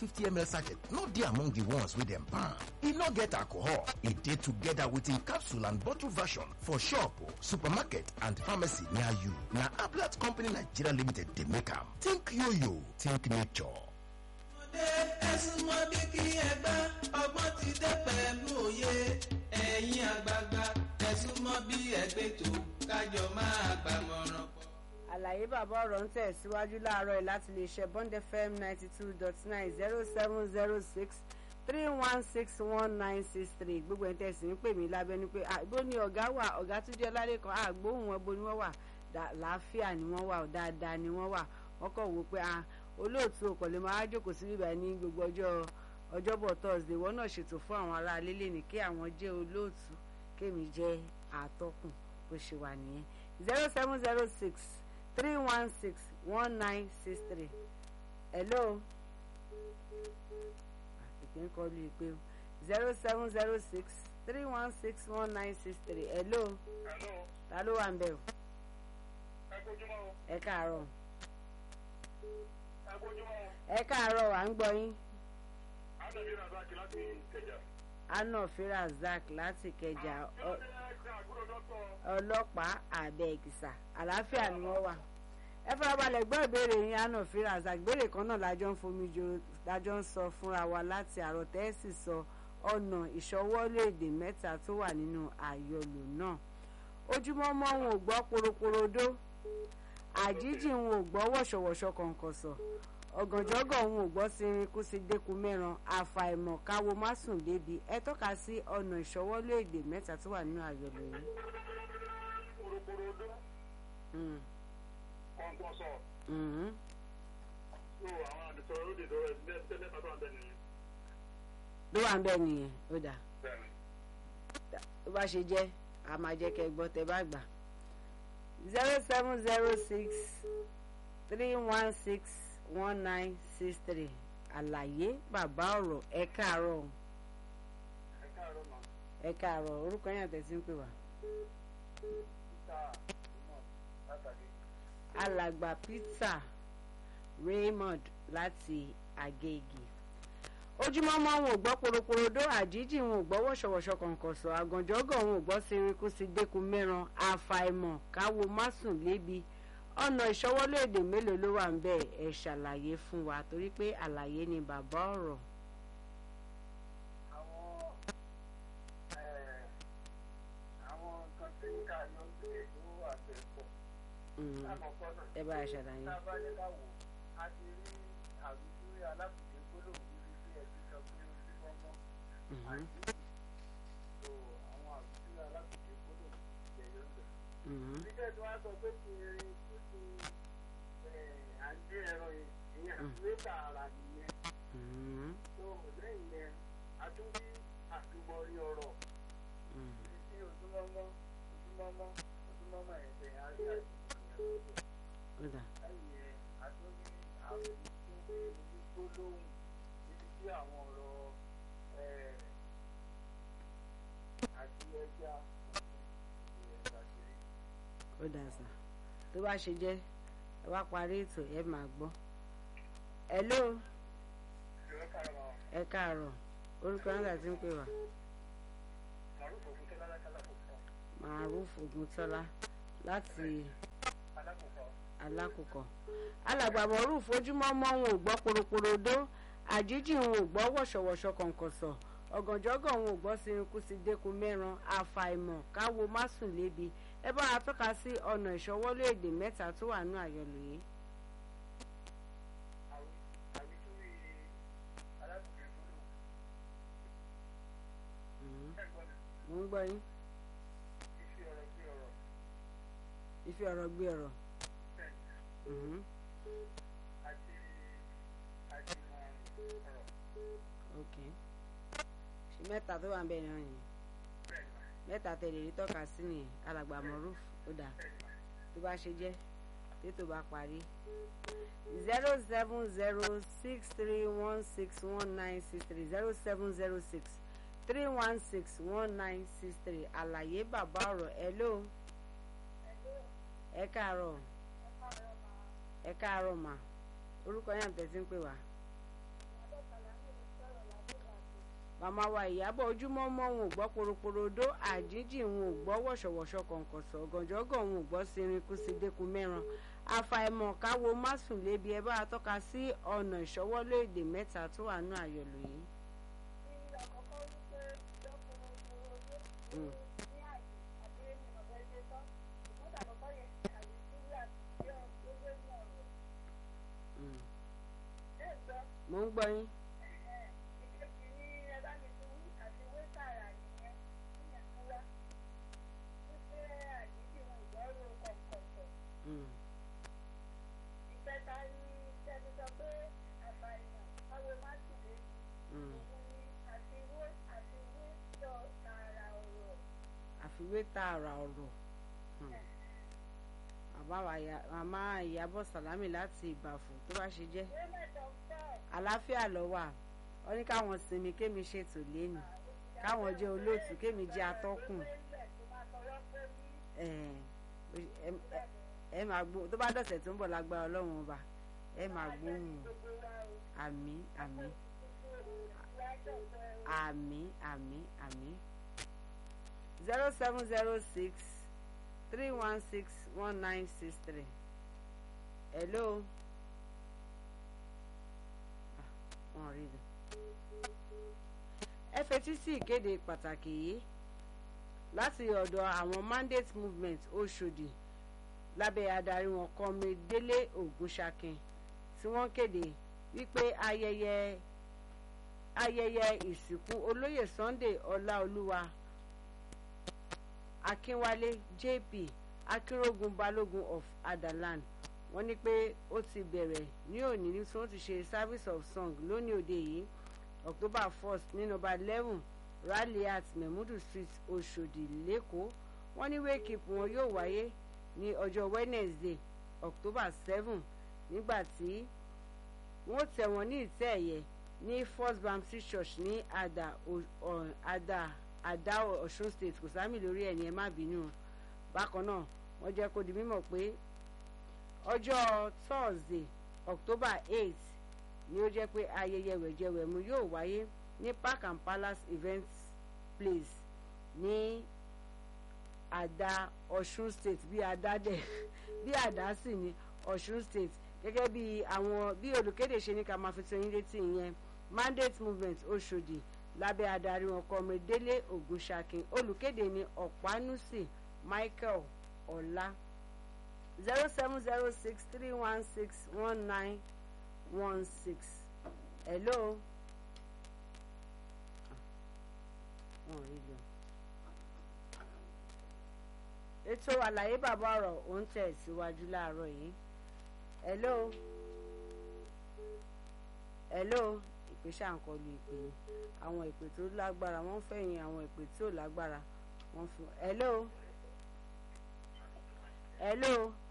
50ml sachet no dey among the ones wey dem ban e no get alcohol e dey together with im capsule and bottle version for shop supermarket and pharmacy near you na ablat company nigeria limited dey make am think yoyo think nature. ọmọdé ẹ̀sùn mọ́ bí kí ẹgbẹ́ ọgbọ́n ti dé pẹ̀lú òye ẹ̀yin àgbààgbà ẹ̀sùn mọ́ bí ẹgbẹ́ tó kájọ máa gbàmọ̀ràn pọ̀. àlàyé bàbá ọ̀rọ̀ ń tẹ̀síwájú láàárọ̀ yìí láti lè ṣe bond fm ninety two dot nine zero seven zero six three one six one nine six three gbogbo ẹ̀ ń tẹ̀sí ń pè mí lábẹ́nu pé àgbo ni ọ̀gá wà ọ̀gá tún jẹ́ lálẹ́kan àgbóhùn wọn bo ni wọ́n wà láàfíà ni wọ́n wà dáadáa ni wọ́n wà wọ́n kàn wò pé olóòtú ọkọ̀ lè máa jókòó sí bíbá ní gbogbo ọjọ́ ọjọ́bọ̀ thursday wọ́n náà ṣètò fún àwọn ará alélè ní kí àwọn jẹ́ olóòtú kémi jẹ́ àtọkùn bó ṣe wà nìyẹn zero seven zero six three one six one nine six three hello ìpín kọlu ìpè o zero seven zero six three one six one nine six three hello Hello, ta ló wà ń bẹ̀ o ẹ kojúmọ́ o, ẹ káàárọ̀ ẹ kojúmọ́ o. ẹ káàárọ̀ à ń gbọ́ yín Ádàbí Razaki láti Ìkẹjà. anna firazak láti kẹjà Kí ló dé ṣe àgúrò dọ́tọ̀? ọlọ́pàá àbẹ̀kìsà àlàáfíà ni wọ́n wà ẹ farabalẹ̀ gbọ́ ìbéèrè yín anna firazak ìbéèrè kan náà lájọ ń fomi jo lájọ ń sọ fúnra wa láti àrò tẹ́sì sọ ọ̀nà ìṣọwọ́léèdè mẹ́ta tó wà nínú àyọlò náà ojúmọ́ mọ́ wọn ò gbọ́ poroporodo àjíjì wọn ò gbọ́ wọ̀ṣọ̀wọ̀ṣọ̀ kọ̀ǹkọ̀sọ̀ ọ̀gànjọ́gọ̀ wọn ò gbọ́ sírin kú sí dẹ́kun mẹ́ran àfàìmọ̀ káwo má sùn débi ẹ tọ́ka sí ọ̀nà ìṣọwọ́léèdè mẹ́ta tó wà nínú àyọlò yìí. Kòròkòròdó, Mm. kọ̀ǹkọ̀sọ̀. Mhm. So àwọn àdìsọ lóde ìdọ́rọ̀ ẹ̀ ní ẹgbẹ́ mẹ́ta tó wà bẹ́ẹ̀ nìyẹn. ló wà ń bẹ̀ nìyẹn ó dà Bẹ́ẹ̀ni. tó bá ṣe jẹ́ a máa jẹ́ kẹ́ ẹ gbọ́ tẹ́ bá gbà. zero seven zero six three one six one nine six three àlàyé bàbá ọ̀rọ̀ ẹ káàárọ̀ Ẹ káàárọ̀ mà. ẹ káàárọ̀ orúkọ yẹn àtẹ̀sí ń pè wá. Títà ìmọ̀ látàdé. alàgbà peter raymond láti agége ojúmọ́ mọ́ wọn ò gbọ́ poroporodo àjíjì wọn ò gbọ́ wọ̀ṣọ̀wọ̀ṣọ̀ kọ̀ǹkọ̀sọ̀ àgànjọ́gọ̀ wọn ò gbọ́ siriku sí dẹ́kun mẹ́ran àfàìmọ̀ káwo másùn lébi ọ̀nà ìṣọwọ́lé èdè mélòó ló wà ń bẹ̀ ẹ̀ ṣàlàyé fún wa torí pé àlàyé ni bàbá ọ̀rọ̀ Àwọn ẹ̀ àwọn nǹkan tí ń kà yọ sí èdè ó wà bẹ́ẹ̀ pọ̀. Mm, Lákọ̀ọ́kọ́ náà. ẹ bá a ṣàlàyé. Tá a bá ní ká wò, a ti rí àwùjọ alábùdé gbólóhùn níbi tí ẹ ti sọ pé ó ti fọ́nmọ́. Mhm, Àìsí. So àwọn àwùjọ alábùdé gbólóhùn ti jẹyọ ń bẹ̀. mhm, Bíkẹ́ tí wọ́n á sọ pé kí erin kú sí à ń dé ẹran yẹn, ìyẹn Mm. àtúwé tààrà nìyẹn. mhm, So lẹ́yìn yẹn, a tún rí àtúmọ̀rí ọ̀rọ̀ mhm. sí ojúmọ́mọ́, ojúmọ́mọ́, ojúmọ́mọ́ yẹn bẹ̀ á rí àtúmọ̀rí ọ̀rọ̀. ó dà Lẹ́yìn yẹn, a tún rí àwọn ìdíje onígbólóhùn níbi tí àwọn ọ̀rọ̀ ẹ̀, àti ẹja ẹ̀ka ṣeré. ó dà sà tó bá ṣe jẹ́ ẹ wá parí ètò ẹ máa gbọ́. hello Ìrọ̀ kàrọ̀ ẹ káàárọ̀ orúkọ nígbà tí ń pè wá Màrúfò fún Tọ́lá lákàlàkùkọ. maruf oguntola láti Alákùkọ. alákòókò alàgbà maruf ojúmọ́ mọ́ wọn ò gbọ́ poroporodo àjíjì wọn ò gbọ́ wọ̀ṣọ̀wọ̀ṣọ̀ kọ̀ǹkọ̀sọ̀ ọ̀gànjọ́gọ̀ wọn ò gbọ́ sirinku sí dẹ́kun mẹ́ran àfàìmọ̀ káwo má sùn lébi ẹ bá wa tọ́ka sí ọ̀nà ìṣọwọ́lé èdè mẹ́ta tó wà nínú àyọlò yìí. Àwítúwì alákùnrin gbólóhùn. Mhm. Ẹ̀gbọ́n mi, mo ń gbọ́ yín ìfi ọ̀rọ̀ sí ọ̀rọ̀. ife ọ̀rọ̀ gbé ọ̀rọ̀. Bẹ́ẹ̀ni, Mhm. àti àjùmọ̀ ọ̀rọ̀. ok ṣe mẹ́ta tó wà ń bẹ̀ náà yẹn Bẹ́ẹ̀ni mà, mẹ́ta tẹ̀lé rí tọ́ka sí nìyẹn alàgbà maruf ó dà bẹ́ẹ̀ni mà. tó bá ṣe jẹ́ tètò bá parí zero seven zero six three one six one nine six three zero seven zero six three one six one nine six three àlàyé bàbá ọ̀rọ̀ ẹ ló ẹ káàárọ̀ ẹ káàárọ̀ mà orúkọ yẹn àtẹ̀sí ń pè wá màmá wa ìyábọ̀ ojúmọ́ mọ́ òun ò gbọ́ poroporodo àjíjì òun ò gbọ́ wọ̀ṣọ̀wọ̀ṣọ̀ kọ̀ǹkọ̀sọ̀ gànjọ́gàn òun ò gbọ́ sirin sí dẹ́kun mẹ́ran àfàìmọ̀ káwo másùn lébi ẹ bá a tọ́ka sí ọ̀nà ìṣọwọ́lé èdè mẹ́ta tó wà nú àyọ̀lò yìí. Mm. Mm. mo ń gbọ́ yín. Mm. Mm. àfiwé tààrà ọ̀rọ̀ Hmm. bàbá wa ya- màmá ìyábọ̀ sàlámì láti ìbàfò tó bá ṣe jẹ́ àlàáfíà ló wà wọ́n ní káwọn sinmi kémi ṣètò lẹ́nu káwọn jẹ́ olóòtú kémi jẹ́ atọ́kùn ẹ̀ ẹ- ẹ- ẹ máa gbó tó bá dọ̀sẹ̀ tó ń bọ̀ lágbára ọlọ́run ọba ẹ máa gbóhùn àmì àmì àmì àmì àmì zero seven zero six three one six one nine six three hello Ah, wọn rí i ẹ fetí sí ìkéde pàtàkì yìí láti ọ̀dọ̀ àwọn mandate movement Ọ̀ṣọ́dì lábẹ́ adarí wọn Comrade Délé Ògúnṣakin tí wọ́n kéde wípé ayẹyẹ ayẹyẹ ìsìnkú olóyè Sunday Ọláolúwa Akínwálé JP Akínrógun Balógun of Adaland wọ́n ní pé ó ti bẹ̀rẹ̀ ní òní ní tí wọ́n ti ṣe service of song lónìí òde yìí October 1st ní nọ́mbà eleven Raliat Memudu Street Ọ̀ṣọ́dì lẹ́kọ̀ọ́ wọ́n ní wake up wọn yóò wáyé ní ọjọ́ Wednesday October seven nígbà tí wọ́n tẹ̀ wọ́n ní ìtẹ́ ẹ̀yẹ ní First Baptist Church ní Ada O- Ọ- Ada Ada Ọ̀ṣun State kò sámì lórí ẹ̀ ní ẹ má bínú bákan náà wọ́n jẹ́ kó di mímọ̀ pé ọjọ́ Thursday October eight ni ó jẹ́ pé ayẹyẹ wẹ̀jẹwẹ̀mu yóò wáyé ní Park and Palace Events Place ní Ada Ọ̀ṣun State bí Ada dẹ̀ bí Ada sì ní Ọ̀ṣun State gẹ́gẹ́ bí àwọn bí olùkéde ṣe ní ká máa fi tó yín létí ìyẹn mandate movement Ọ̀ṣọ́dì lábẹ́ adarí wọn Comrade Délé Ògúnṣakin olùkéde ní Ọ̀pánúsì Michael Ọlá zero seven zero six three one six one nine one six hello. Ah, wọn ò rí lọ. ètò àlàyé bàbá ọ̀rọ̀ ò ń tẹ̀ síwájú láàárọ̀ yìí hello hello ìpè ṣàǹkọlù ìpè yìí àwọn ìpè tó lágbára wọ́n fẹ̀yìn àwọn ìpè tí ò lágbára wọ́n fún hello hello